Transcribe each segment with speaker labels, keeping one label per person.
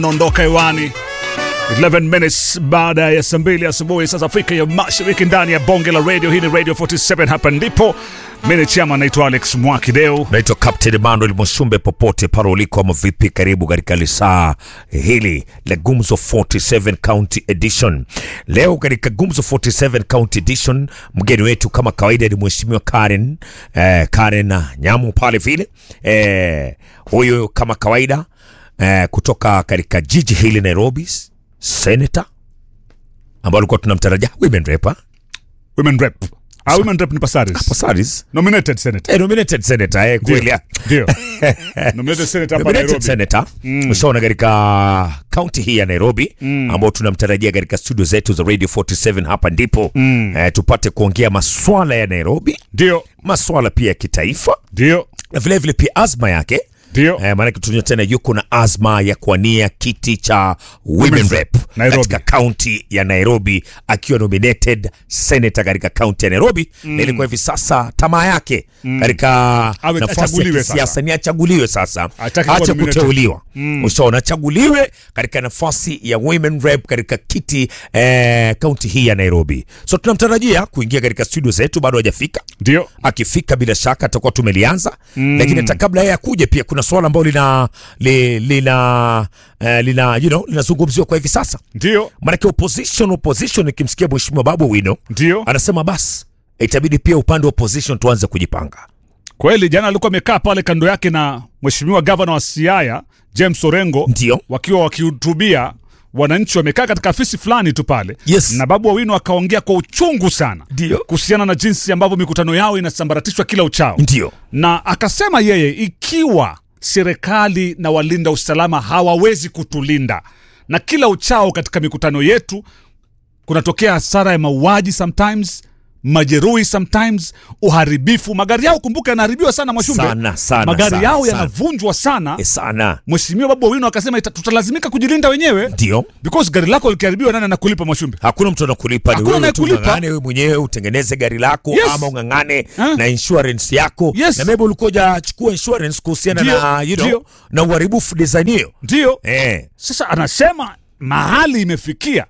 Speaker 1: naondoka hewani 11 minutes baada ya saa mbili asubuhi sasa Afrika ya Mashariki, ndani ya bonge la radio. Hii ni Radio 47, hapa ndipo mimi chama naitwa Alex Mwakideu.
Speaker 2: naitwa Captain Emmanuel Musumbe, popote pale uliko ama vipi, karibu katika lisaa hili la Gumzo 47 County Edition. Leo katika Gumzo 47 County Edition, mgeni wetu kama kawaida ni mheshimiwa Karen eh, Karen Nyamu pale vile eh, huyu kama kawaida eh, kutoka katika jiji hili Nairobi, senator ambao alikuwa tunamtarajia women rep ah?
Speaker 1: Women rep. Ah, women rep ni Pasaris.
Speaker 2: Pasaris
Speaker 1: Nominated senator.
Speaker 2: eh, nominated senator eh, kweli ah.
Speaker 1: Ndio. Nominated senator hapa
Speaker 2: Nominated
Speaker 1: Nairobi.
Speaker 2: senator ushaona katika kaunti hii ya Nairobi ambao tunamtarajia katika studio zetu za Radio 47 hapa ndipo eh, tupate kuongea maswala ya Nairobi,
Speaker 1: Ndio.
Speaker 2: maswala pia ya kitaifa
Speaker 1: Ndio.
Speaker 2: na vilevile pia azma yake
Speaker 1: Ndio.
Speaker 2: Eh, maanake tunajua tena yuko na azma ya kuania kiti cha women rep
Speaker 1: Nairobi.
Speaker 2: katika kaunti ya Nairobi akiwa nominated senator katika kaunti ya Nairobi na ilikuwa hivi sasa tamaa yake katika
Speaker 1: Awe-
Speaker 2: nafasi ya
Speaker 1: achaguliwe
Speaker 2: kisiasa
Speaker 1: sasa.
Speaker 2: ni achaguliwe sasa,
Speaker 1: Hataki kuwa
Speaker 2: acha
Speaker 1: nominated.
Speaker 2: kuteuliwa ushaona, achaguliwe katika nafasi ya women rep katika kiti eh, kaunti hii ya Nairobi. So tunamtarajia kuingia katika studio zetu, bado hajafika
Speaker 1: Ndio.
Speaker 2: akifika bila shaka atakuwa tumelianza mm. Lakini hata kabla yeye akuje, pia kuna swala ambalo lina li, lina uh, lina you know linazungumziwa kwa hivi sasa,
Speaker 1: Ndio.
Speaker 2: maanake opposition opposition, ikimsikia mheshimiwa Babu Wino
Speaker 1: Ndio.
Speaker 2: anasema basi itabidi pia upande wa opposition tuanze kujipanga.
Speaker 1: Kweli jana alikuwa amekaa pale kando yake na mheshimiwa gavana wa Siaya James Orengo
Speaker 2: Ndio.
Speaker 1: wakiwa wakihutubia wananchi, wamekaa katika afisi fulani tu pale
Speaker 2: Yes.
Speaker 1: na Babu Owino akaongea kwa uchungu sana
Speaker 2: Ndio.
Speaker 1: kuhusiana na jinsi ambavyo mikutano yao inasambaratishwa kila uchao,
Speaker 2: Ndio
Speaker 1: na akasema yeye, ikiwa serikali na walinda usalama hawawezi kutulinda na kila uchao katika mikutano yetu kunatokea hasara ya mauaji sometimes majeruhi sometimes uharibifu magari yao kumbuka yanaharibiwa sana mwashumbe
Speaker 2: Sana, sana,
Speaker 1: magari
Speaker 2: sana,
Speaker 1: yao
Speaker 2: sana.
Speaker 1: yanavunjwa sana
Speaker 2: e sana,
Speaker 1: mheshimiwa babu owino akasema ita- tutalazimika kujilinda wenyewe
Speaker 2: ndio
Speaker 1: because gari lako likiharibiwa nani anakulipa mwashumbe
Speaker 2: hakuna mtu anakulipa, ni
Speaker 1: Hakuna
Speaker 2: wewe tu
Speaker 1: anayekulipa.
Speaker 2: ung'ang'ane wewe mwenyewe utengeneze gari lako
Speaker 1: Yes.
Speaker 2: ama ung'ang'ane
Speaker 1: Ah.
Speaker 2: na insurance yako
Speaker 1: Yes.
Speaker 2: na maybe ulikuwa hujachukua insurance kuhusiana
Speaker 1: Ndio,
Speaker 2: na you know,
Speaker 1: ndio.
Speaker 2: na uharibifu design hiyo
Speaker 1: ndio
Speaker 2: eh.
Speaker 1: sasa anasema mahali imefikia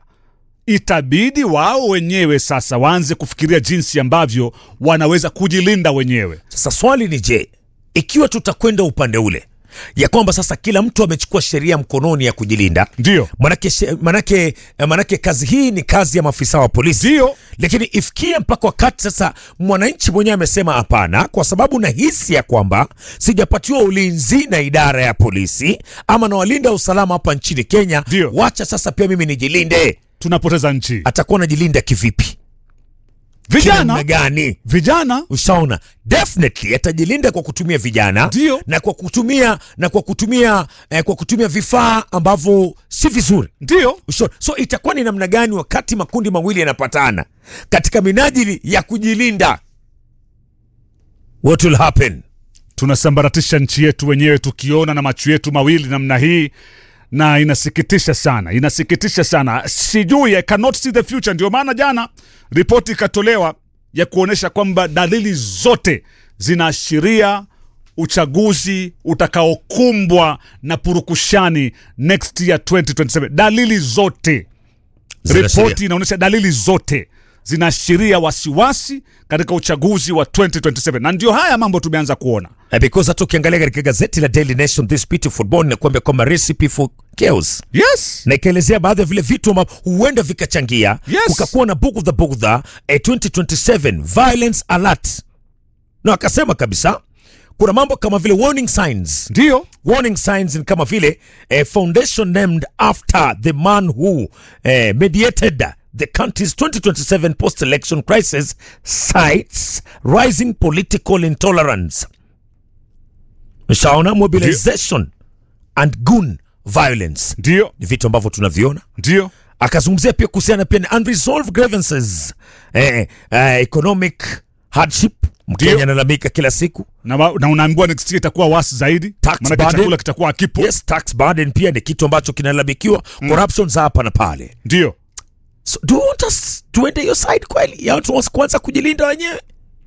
Speaker 1: itabidi wao wenyewe sasa waanze kufikiria jinsi ambavyo wanaweza kujilinda wenyewe
Speaker 2: Sasa swali ni je, ikiwa tutakwenda upande ule ya kwamba sasa kila mtu amechukua sheria mkononi ya kujilinda,
Speaker 1: ndio
Speaker 2: manake, she- manake, manake kazi hii ni kazi ya maafisa wa polisi
Speaker 1: ndio
Speaker 2: lakini ifikie mpaka wakati sasa mwananchi mwenyewe amesema hapana, kwa sababu nahisi ya kwamba sijapatiwa ulinzi na idara ya polisi ama na walinda usalama hapa nchini Kenya.
Speaker 1: Ndio.
Speaker 2: Wacha sasa pia mimi nijilinde.
Speaker 1: tunapoteza nchi
Speaker 2: Atakuwa najilinda kivipi? Kinamna
Speaker 1: vijana
Speaker 2: gani?
Speaker 1: vijana
Speaker 2: Ushaona, definitely atajilinda kwa kutumia vijana
Speaker 1: Ndio.
Speaker 2: na kwa kutumia na kwa kutumia eh, kwa kutumia vifaa ambavyo si vizuri.
Speaker 1: ndio
Speaker 2: Ushaona? So itakuwa ni namna gani wakati makundi mawili yanapatana katika minajili ya kujilinda? What will happen?
Speaker 1: tunasambaratisha nchi yetu wenyewe tukiona na macho yetu mawili namna hii na inasikitisha sana inasikitisha sana sijui I cannot see the future ndio maana jana ripoti ikatolewa ya kuonyesha kwamba dalili zote zinaashiria uchaguzi utakaokumbwa na purukushani next year 2027 dalili zote
Speaker 2: Zinaashiria.
Speaker 1: ripoti inaonyesha dalili zote zinaashiria wasiwasi katika uchaguzi wa 2027 na ndio haya mambo tumeanza kuona
Speaker 2: Eh, because hata ukiangalia katika gazeti la Daily Nation this beautiful morning nakuambia kwamba recipe for chaos
Speaker 1: yes
Speaker 2: na ikaelezea baadhi ya vile vitu ambavyo huenda vikachangia
Speaker 1: Yes.
Speaker 2: kukakuwa na bugudha bugudha eh, 2027 violence alert, na akasema kabisa kuna mambo kama vile warning signs
Speaker 1: ndio
Speaker 2: warning signs ni kama vile a foundation named after the man who eh, mediated the country's 2027 post-election crisis cites rising political intolerance shaona mobilization and gun violence
Speaker 1: ndio
Speaker 2: ni vitu ambavyo tunaviona
Speaker 1: ndio
Speaker 2: akazungumzia pia kuhusiana pia na unresolved grievances eh, eh, economic hardship mkenya
Speaker 1: Ndio.
Speaker 2: analalamika kila siku
Speaker 1: na, wa- na unaambiwa next year itakuwa wasi zaidi
Speaker 2: Tax
Speaker 1: maanake
Speaker 2: burden.
Speaker 1: chakula kitakuwa akipo
Speaker 2: yes tax burden pia ni kitu ambacho kinalalamikiwa corruption za hapa na pale
Speaker 1: ndio
Speaker 2: so do you want us tuende hiyo side kweli ya watu kuanza kujilinda wenyewe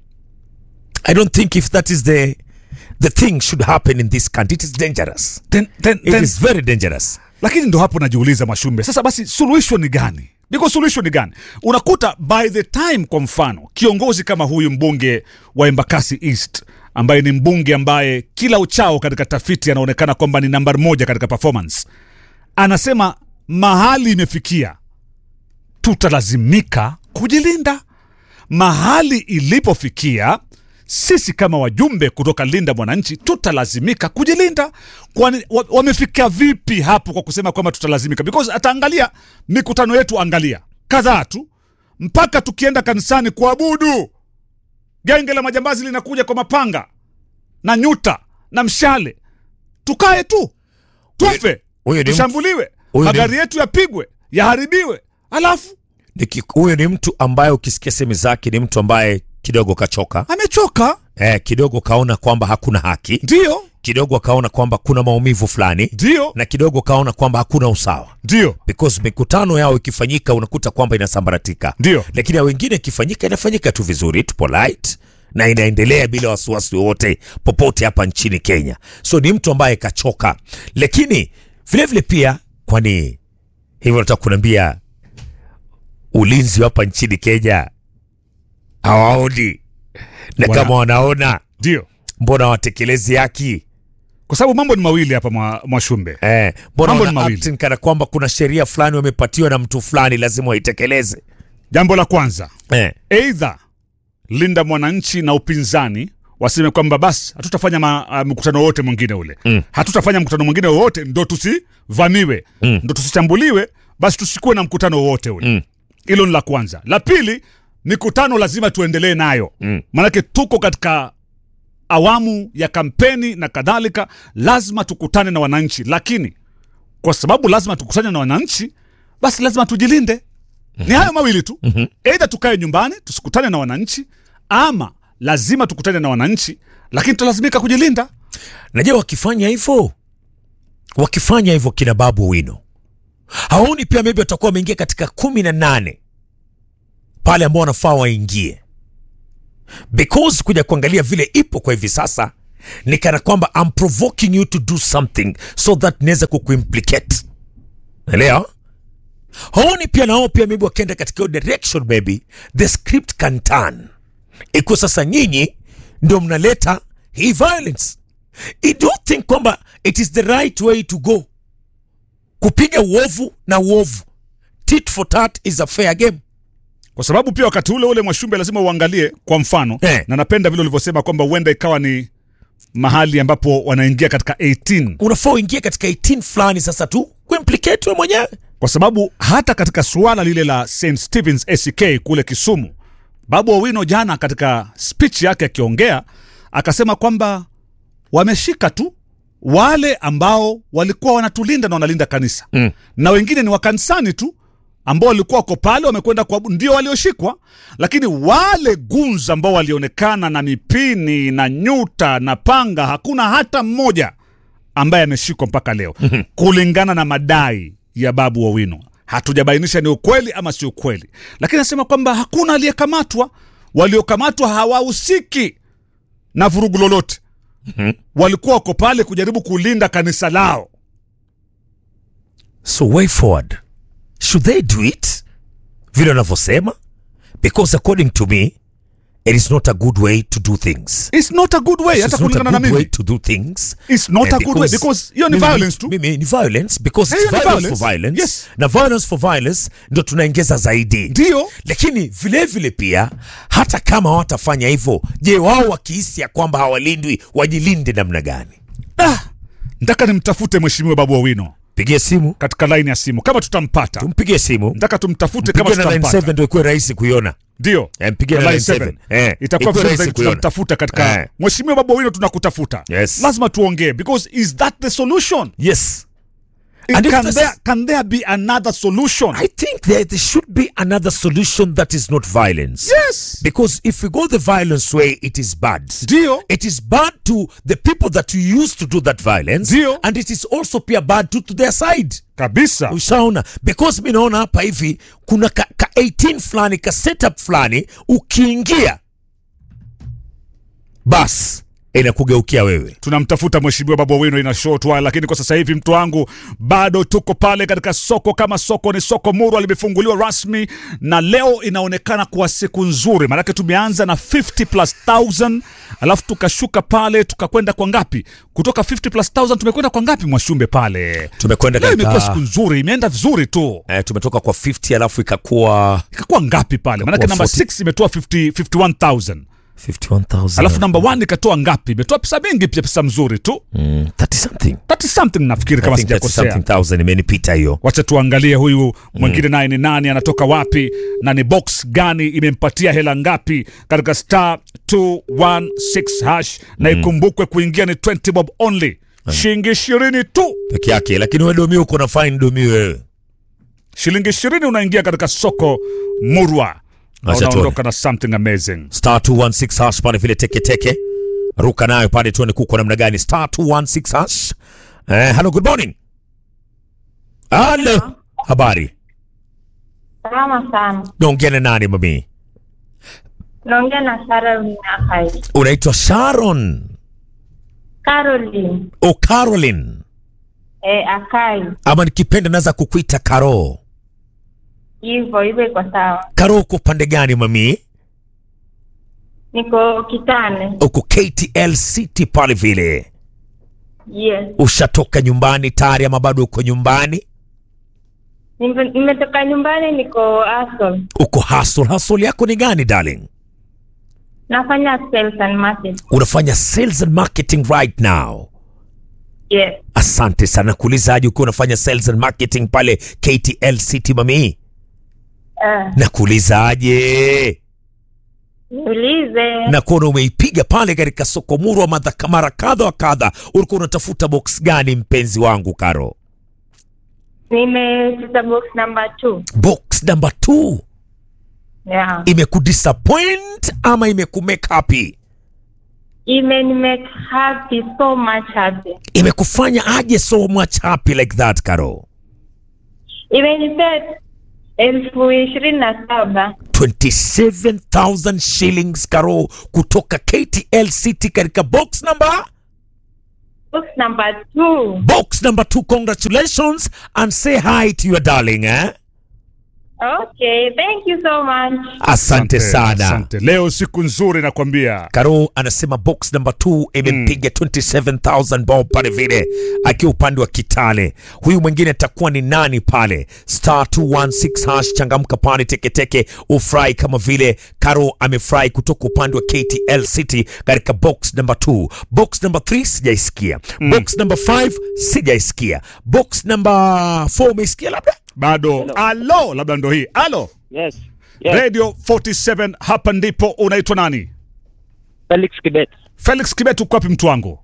Speaker 2: i don't think if that is the the thing should happen in this country it is dangerous
Speaker 1: then, then,
Speaker 2: it
Speaker 1: then,
Speaker 2: is very dangerous
Speaker 1: lakini ndo hapo najiuliza Mashumbe, sasa basi suluhisho ni gani? Niko suluhisho ni gani? Unakuta by the time, kwa mfano, kiongozi kama huyu mbunge wa Embakasi East ambaye ni mbunge ambaye kila uchao katika tafiti anaonekana kwamba ni nambari moja katika performance, anasema mahali imefikia tutalazimika kujilinda. Mahali ilipofikia sisi kama wajumbe kutoka Linda Mwananchi tutalazimika kujilinda. Kwani wa- wamefikia vipi hapo kwa kusema kwamba tutalazimika? Because ataangalia mikutano yetu, angalia kadhaa tu, mpaka tukienda kanisani kuabudu, genge la majambazi linakuja kwa mapanga na nyuta na mshale, tukae tu tufe,
Speaker 2: huyo ni mtu-
Speaker 1: tushambuliwe,
Speaker 2: huyo ni-
Speaker 1: magari yetu yapigwe, yaharibiwe, alafu
Speaker 2: Niki- huyo ni mtu ambaye ukisikia sehemu zake ni mtu ambaye kidogo kachoka
Speaker 1: amechoka.
Speaker 2: eh, kidogo kaona kwamba hakuna haki
Speaker 1: Ndio,
Speaker 2: kidogo akaona kwamba kuna maumivu fulani
Speaker 1: ndio,
Speaker 2: na kidogo kaona kwamba hakuna usawa
Speaker 1: ndio,
Speaker 2: because mikutano yao ikifanyika unakuta kwamba inasambaratika
Speaker 1: ndio.
Speaker 2: lakini ya wengine ikifanyika inafanyika tu vizuri tu polite na inaendelea bila wasiwasi wowote popote hapa nchini Kenya. So ni mtu ambaye kachoka, lakini vilevile pia, kwani hivyo nataka kuniambia ulinzi hapa nchini Kenya hawaoni, na
Speaker 1: Wana-
Speaker 2: kama wanaona
Speaker 1: Ndio,
Speaker 2: mbona watekelezi haki
Speaker 1: kwa sababu mambo ni mawili hapa mwa, Mwashumbe.
Speaker 2: eh, mbona
Speaker 1: Mambo ni
Speaker 2: wana
Speaker 1: mawili.
Speaker 2: acting kana kwamba kuna sheria fulani wamepatiwa na mtu fulani lazima waitekeleze
Speaker 1: Jambo la kwanza,
Speaker 2: eh.
Speaker 1: eidha Linda Mwananchi na upinzani waseme kwamba basi hatutafanya ma- ah, mkutano wowote mwingine ule mm. hatutafanya mkutano mwingine wowote ndo tusivamiwe mm. ndo tusichambuliwe, basi tusikuwe na mkutano wowote ule hilo ni la kwanza. La pili, mikutano lazima tuendelee nayo mm. maanake tuko katika awamu ya kampeni na kadhalika, lazima tukutane na wananchi, lakini kwa sababu lazima tukutane na wananchi, basi lazima tujilinde. Ni hayo mawili tu, eidha tukae nyumbani tusikutane na wananchi, ama lazima tukutane na wananchi, lakini tutalazimika kujilinda.
Speaker 2: Najua wakifanya hivyo, wakifanya hivyo kina Babu Wino hawaoni pia maybe watakuwa wameingia katika kumi na nane pale ambao wanafaa waingie, because kuja kuangalia vile ipo kwa hivi sasa ni kana kwamba I'm provoking you to do something so that naweza kukuimplicate. Elewa? Haoni pia nao pia maybe wakienda katika hiyo direction maybe the script can turn. Iko sasa nyinyi ndio mnaleta hii violence. I do think kwamba it is the right way to go. Kupiga uovu na uovu. Tit for tat is a fair game.
Speaker 1: kwa sababu pia wakati ule ule Mwashumbe lazima uangalie kwa mfano
Speaker 2: Eh.
Speaker 1: na napenda vile ulivyosema kwamba huenda ikawa ni mahali ambapo wanaingia katika 18
Speaker 2: Unafaa uingie katika 18 fulani sasa tu kuimplicate wewe mwenyewe.
Speaker 1: kwa sababu hata katika suala lile la St Stevens ACK kule Kisumu, Babu Owino jana katika speech yake akiongea akasema kwamba wameshika tu wale ambao walikuwa wanatulinda na wanalinda kanisa
Speaker 2: Mm.
Speaker 1: na wengine ni wakanisani tu ambao walikuwa wako pale wamekwenda kwa ndio walioshikwa, lakini wale gunza ambao walionekana na mipini na nyuta na panga, hakuna hata mmoja ambaye ameshikwa mpaka leo kulingana na madai ya Babu Owino. Hatujabainisha ni ukweli ama si ukweli, lakini anasema kwamba hakuna aliyekamatwa. Waliokamatwa hawahusiki na vurugu lolote, walikuwa wako pale kujaribu kulinda kanisa lao.
Speaker 2: So way forward. Should they do it? Vile wanavyosema? Because according to me, it is not a good way to do things.
Speaker 1: It's not a good way, hata
Speaker 2: It's not a
Speaker 1: kulingana na
Speaker 2: good way
Speaker 1: mimi.
Speaker 2: to do things.
Speaker 1: It's not
Speaker 2: Eh,
Speaker 1: a good way because hiyo ni
Speaker 2: mimi-
Speaker 1: violence tu.
Speaker 2: Mimi ni violence because
Speaker 1: Eh,
Speaker 2: it's
Speaker 1: hiyo ni
Speaker 2: violence,
Speaker 1: violence.
Speaker 2: for violence.
Speaker 1: Yes.
Speaker 2: Na violence for violence ndio tunaongeza zaidi.
Speaker 1: Ndio.
Speaker 2: Lakini vile vile pia hata kama hawatafanya hivyo, je, wao wakihisi ya kwamba hawalindwi wajilinde namna gani?
Speaker 1: Ah, nataka nimtafute mheshimiwa Babu Owino
Speaker 2: Pigie simu,
Speaker 1: katika laini ya simu kama tutampata.
Speaker 2: tumpigie simu.
Speaker 1: Nataka tumtafute kama
Speaker 2: Pigie na line
Speaker 1: tutampata.
Speaker 2: 7 ndio ikuwe rahisi kuiona.
Speaker 1: Ndio.
Speaker 2: Eh, mpigie na
Speaker 1: Line
Speaker 2: line
Speaker 1: seven.
Speaker 2: 7. Eh,
Speaker 1: Itakuwa
Speaker 2: ikuwe
Speaker 1: vizuri
Speaker 2: rahisi
Speaker 1: zaidi
Speaker 2: kuiona.
Speaker 1: tunamtafuta katika
Speaker 2: Eh.
Speaker 1: Mheshimiwa Babu Owino tunakutafuta.
Speaker 2: Yes.
Speaker 1: Lazima tuongee because is that the solution?
Speaker 2: Yes. And if
Speaker 1: Can
Speaker 2: this
Speaker 1: there,
Speaker 2: is-
Speaker 1: can there be another solution?
Speaker 2: I think there, there should be another solution that is not violence.
Speaker 1: Yes.
Speaker 2: Because if we go the violence way, it is bad.
Speaker 1: Ndio.
Speaker 2: It is bad to the people that you used to do that violence.
Speaker 1: Ndio.
Speaker 2: And it is also pia bad to, to their side.
Speaker 1: Kabisa.
Speaker 2: Ushaona? Because mi naona hapa hivi kuna ka, ka 18 fulani ka setup fulani ukiingia bas inakugeukia wewe.
Speaker 1: tunamtafuta mheshimiwa Babu Owino ina short while, lakini kwa sasa hivi mtu wangu bado tuko pale katika soko. Kama soko ni soko Murwa, limefunguliwa rasmi na leo inaonekana kuwa siku nzuri, maanake tumeanza na 50 plus 1000 alafu tukashuka pale tukakwenda kwa ngapi? Kutoka 50 plus 1000 tumekwenda kwa ngapi, Mwashumbe pale?
Speaker 2: Tumekwenda
Speaker 1: Leo imekuwa siku
Speaker 2: katika
Speaker 1: nzuri, imeenda vizuri tu.
Speaker 2: eh, tumetoka kwa 50 alafu ikakuwa
Speaker 1: Ikakuwa ngapi pale? Maanake
Speaker 2: Ikakuwa
Speaker 1: namba
Speaker 2: 40.
Speaker 1: 6 imetoa 50 51000
Speaker 2: 51,000
Speaker 1: alafu namba 1 ikatoa ngapi? Imetoa pesa mingi pia, pesa mzuri tu
Speaker 2: mm, 30 something
Speaker 1: 30 something nafikiri kama
Speaker 2: I think 30
Speaker 1: sijakosea.
Speaker 2: something thousand imenipita hiyo.
Speaker 1: wacha tuangalie huyu mwingine naye ni nani anatoka wapi na ni box gani imempatia hela ngapi katika star 216 hash na ikumbukwe kuingia ni 20 bob only shilingi ishirini tu
Speaker 2: peke yake, lakini wewe domi uko na fine domi wewe.
Speaker 1: shilingi ishirini unaingia katika soko murwa na
Speaker 2: Acha tuone.
Speaker 1: unaondoka na something amazing
Speaker 2: Star 216 hash pale vile teke teke. Ruka nayo pale tuone kuko namna gani. Star 216 hash. Eh, hello good morning. Hello. Habari.
Speaker 3: Salama sana.
Speaker 2: Naongea na nani mami?
Speaker 3: Naongea na Caroline Akai.
Speaker 2: Unaitwa Sharon.
Speaker 3: Caroline
Speaker 2: O Caroline.
Speaker 3: eh, Akai.
Speaker 2: Ama nikipenda naweza kukuita Karo.
Speaker 3: Hivyo hivyo iko sawa.
Speaker 2: Karo uko pande gani mami?
Speaker 3: Niko Kitale.
Speaker 2: Uko KTL City pale vile.
Speaker 3: Yes.
Speaker 2: Ushatoka nyumbani tayari ama bado uko nyumbani?
Speaker 3: Nime- Nimetoka nyumbani niko Asol.
Speaker 2: Uko hustle. Hustle yako ni gani darling?
Speaker 3: Nafanya sales and marketing.
Speaker 2: Unafanya sales and marketing right now.
Speaker 3: Yes.
Speaker 2: Asante sana. Kuulizaje ukiwa unafanya sales and marketing pale KTL City mami?
Speaker 3: Uh,
Speaker 2: Na kuulizaje?
Speaker 3: niulize.
Speaker 2: Na kuona umeipiga pale katika soko murwa madha- mara kadha wa kadha. Ulikuwa unatafuta box gani mpenzi wangu Karo?
Speaker 3: Nimecheza box number two.
Speaker 2: Box number 2
Speaker 3: Yeah.
Speaker 2: imekudisappoint ama imekumake happy?
Speaker 3: Even make happy so much happy.
Speaker 2: Imekufanya aje so much happy like that Karo?
Speaker 3: Imenipea elfu ishirini na saba.
Speaker 2: 27,000 shillings Karo kutoka KTL City katika box number
Speaker 3: Box number two.
Speaker 2: box number 2 congratulations and say hi to your darling eh?
Speaker 3: Okay, thank you so much.
Speaker 2: Asante sana.
Speaker 1: asante. leo siku nzuri nakwambia
Speaker 2: Karo anasema box number 2 imempiga 27000 bob pale vile akiwa upande wa Kitale. Huyu mwingine atakuwa ni nani pale? Star 216 hash, changamka pale teketeke, ufurahi kama vile Karo amefurahi kutoka upande wa KTL City katika box number 2. Box number 3 sijaisikia. Box number 5 sijaisikia. Box number 4 umeisikia labda?
Speaker 1: bado alo labda ndo hii alo
Speaker 4: Yes. Yes.
Speaker 1: radio 47 hapa ndipo unaitwa nani
Speaker 4: Felix Kibet.
Speaker 1: felix kibet uko wapi mtu wangu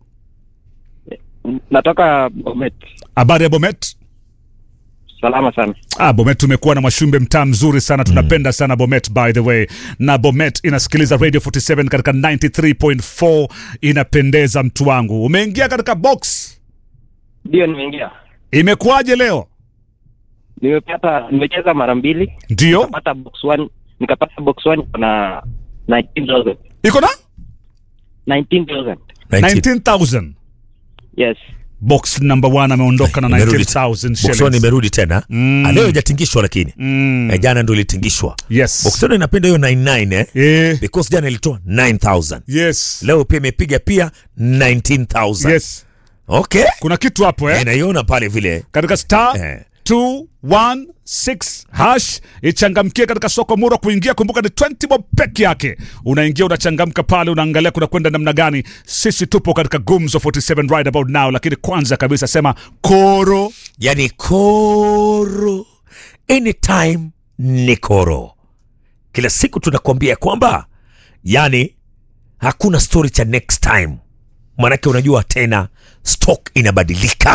Speaker 4: Natoka Bomet.
Speaker 1: habari ya bomet
Speaker 4: Salama sana.
Speaker 1: Ah, Bomet tumekuwa na Mwashumbe, mtaa mzuri sana, tunapenda sana Bomet by the way, na Bomet inasikiliza Radio 47 katika 93.4 inapendeza. Mtu wangu, umeingia katika box,
Speaker 4: Ndio nimeingia.
Speaker 1: imekuwaje leo?
Speaker 4: Nimepata nimecheza mara mbili.
Speaker 1: Ndio
Speaker 4: Nikapata box 1, nikapata box 1 na 19000.
Speaker 1: iko na
Speaker 4: 19000.
Speaker 1: 19000
Speaker 4: Yes.
Speaker 1: box number 1 ameondoka na
Speaker 2: Imerudi.
Speaker 1: 19000
Speaker 2: Box one
Speaker 1: shillings.
Speaker 2: imerudi tena.
Speaker 1: Mm.
Speaker 2: Ah, Leo haijatingishwa lakini.
Speaker 1: Mm.
Speaker 2: Eh, jana ndo ilitingishwa.
Speaker 1: Yes.
Speaker 2: Box one inapenda hiyo 99 eh.
Speaker 1: Eh,
Speaker 2: Because jana ilitoa 9000.
Speaker 1: yes.
Speaker 2: Leo pia imepiga pia 19000.
Speaker 1: Yes.
Speaker 2: Okay.
Speaker 1: Kuna kitu hapo eh?
Speaker 2: Eh, naiona pale vile.
Speaker 1: katika star
Speaker 2: Eh.
Speaker 1: 216 hash ichangamkie katika soko mura kuingia kumbuka ni 20 bob peke yake unaingia unachangamka pale unaangalia kuna kwenda namna gani sisi tupo katika gumzo 47 right about now lakini kwanza kabisa sema koro
Speaker 2: Yani koro. Anytime ni koro. Kila siku tunakwambia kwamba yani hakuna story cha next time. Manake unajua tena stock inabadilika.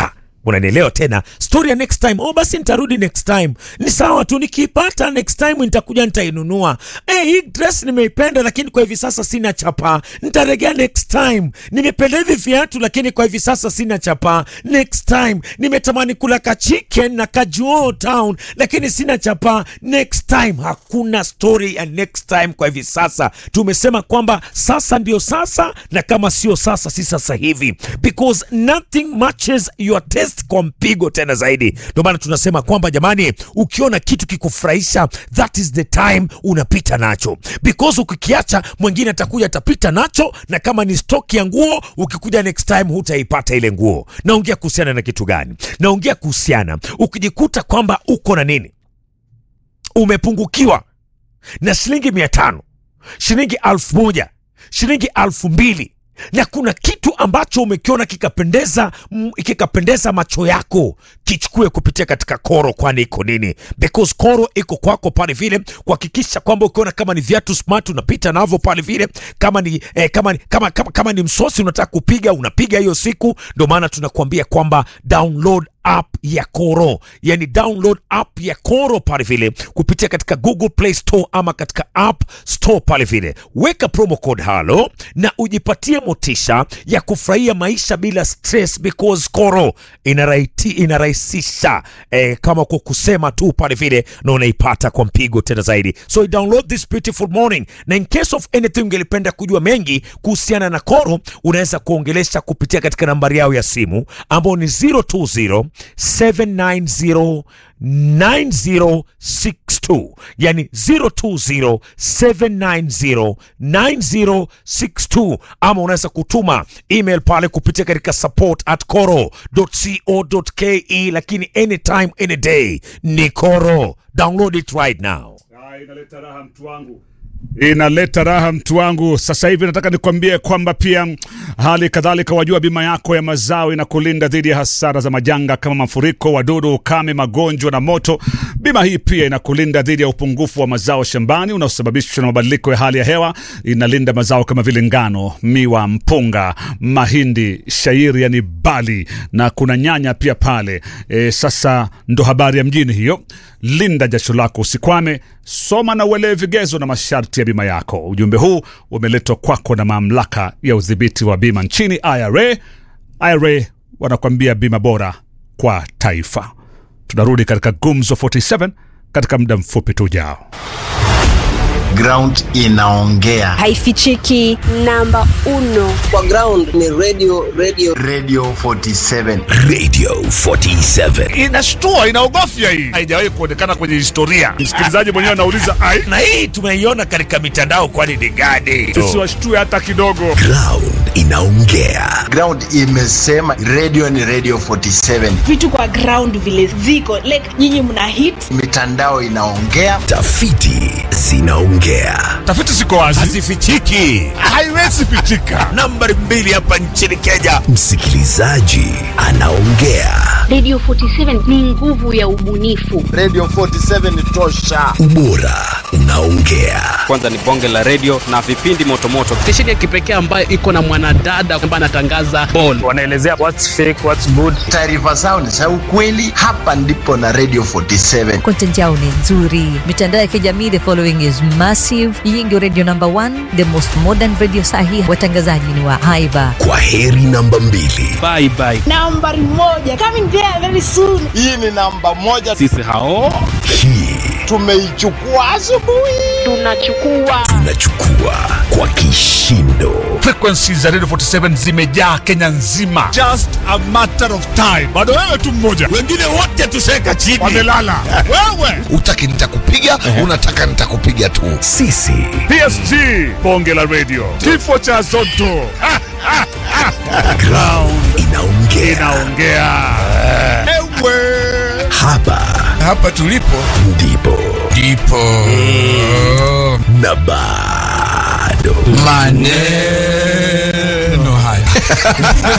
Speaker 2: unanielewa tena story ya next time oh basi nitarudi next time ni sawa tu nikiipata next time nitakuja nitainunua eh hii dress nimeipenda lakini kwa hivi sasa sina chapa nitaregea next time nimependa hivi viatu lakini kwa hivi sasa sina chapa next time nimetamani kula ka chicken na kajuo town lakini sina chapa next time hakuna story ya next time kwa hivi sasa tumesema kwamba sasa ndio sasa na kama sio sasa si sasa hivi because nothing matches your taste kwa mpigo tena zaidi ndio maana tunasema kwamba jamani ukiona kitu kikufurahisha that is the time unapita nacho because ukikiacha mwingine atakuja atapita nacho na kama ni stock ya nguo ukikuja next time hutaipata ile nguo naongea kuhusiana na kitu gani naongea kuhusiana ukijikuta kwamba uko na nini umepungukiwa na shilingi mia tano shilingi alfu moja shilingi alfu mbili na kuna kitu ambacho umekiona kikapendeza mm, kikapendeza macho yako kichukue kupitia katika koro kwani iko nini because koro iko kwako pale vile kuhakikisha kwamba ukiona kama ni viatu smart unapita navyo pale vile kama ni eh, kama, ni- kama, kama, kama ni msosi unataka kupiga unapiga hiyo siku ndio maana tunakuambia kwamba download app ya Koro, yani download app ya Koro pale vile kupitia katika Google Play Store ama katika App Store pale vile, weka promo code halo na ujipatie motisha ya kufurahia maisha bila stress, because Koro inaraiti, inarahisisha eh, kama kwa kusema tu pale vile, na unaipata kwa mpigo tena zaidi. So download this beautiful morning, na in case of anything ungelipenda kujua mengi kuhusiana na Koro, unaweza kuongelesha kupitia katika nambari yao ya simu ambao ni 020 790 9062 yani 020 790 9062 ama unaweza kutuma email pale kupitia katika support at coro.co.ke lakini anytime any day ni Koro download it right now
Speaker 1: Ah, inaleta raha mtu wangu inaleta raha mtu wangu sasa hivi nataka nikwambie kwamba pia mm, hali kadhalika wajua bima yako ya mazao inakulinda dhidi ya hasara za majanga kama mafuriko wadudu ukame magonjwa na moto bima hii pia inakulinda dhidi ya upungufu wa mazao shambani unaosababishwa na mabadiliko ya hali ya hewa inalinda mazao kama vile ngano miwa mpunga mahindi shairi yani bali na kuna nyanya pia pale e, sasa ndo habari ya mjini hiyo linda jasho lako usikwame soma na uelewe vigezo na masharti ya bima yako ujumbe huu umeletwa kwako na mamlaka ya udhibiti wa bima nchini ira ira wanakuambia bima bora kwa taifa tunarudi katika gumzo 47 katika muda mfupi tu ujao
Speaker 5: ground inaongea
Speaker 6: haifichiki namba uno
Speaker 7: kwa ground ni radio radio
Speaker 5: radio 47
Speaker 8: Radio 47.
Speaker 1: inashtua inaogofya hii haijawahi kuonekana kwenye historia msikilizaji mwenyewe anauliza ai
Speaker 2: na hii tumeiona katika mitandao kwani ni gani
Speaker 1: tusiwashtue hata kidogo
Speaker 8: Ground inaongea.
Speaker 5: ground imesema radio ni radio 47
Speaker 9: vitu kwa ground vile ziko like nyinyi mna hit
Speaker 5: mitandao inaongea
Speaker 8: Tafiti zinaongea.
Speaker 1: tafiti ziko wazi
Speaker 2: hazifichiki
Speaker 1: haiwezi pitika
Speaker 2: nambari mbili hapa nchini kenya
Speaker 8: Msikilizaji anaongea.
Speaker 10: Radio 47 ni nguvu ya ubunifu.
Speaker 5: radio 47 ni tosha
Speaker 8: Ubora unaongea.
Speaker 4: kwanza ni bonge la redio na vipindi motomoto
Speaker 11: stesheni ya kipekee ambayo iko na mwanadada ambaye anatangaza ball
Speaker 4: wanaelezea what's fake what's good
Speaker 5: taarifa zao ni za ukweli hapa ndipo na radio 47
Speaker 12: content yao ni nzuri mitandao ya kijamii the following is massive hii ndio radio number one the most modern radio sahi watangazaji ni wa haiba
Speaker 8: Kwa heri namba mbili.
Speaker 11: bye bye
Speaker 9: nambari moja coming there very soon
Speaker 5: hii ni namba moja
Speaker 11: sisi hao
Speaker 8: Hii
Speaker 5: tumeichukua asubuhi
Speaker 10: Tunachukua
Speaker 8: tunachukua kwa kishindo.
Speaker 1: frequency za radio 47 zimejaa kenya nzima just a matter of time bado wewe tu mmoja
Speaker 2: wengine wote tuseka chini
Speaker 1: wamelala wewe
Speaker 8: Utaki nitakupiga, unataka nitakupiga tu. Sisi
Speaker 1: psg bonge la radio kifo cha zoto Ha, ha, ha.
Speaker 8: ground inaongea.
Speaker 1: inaongea ewe
Speaker 8: Hapa
Speaker 13: hapa tulipo
Speaker 8: ndipo
Speaker 13: ndipo
Speaker 8: na bado
Speaker 13: maneno haya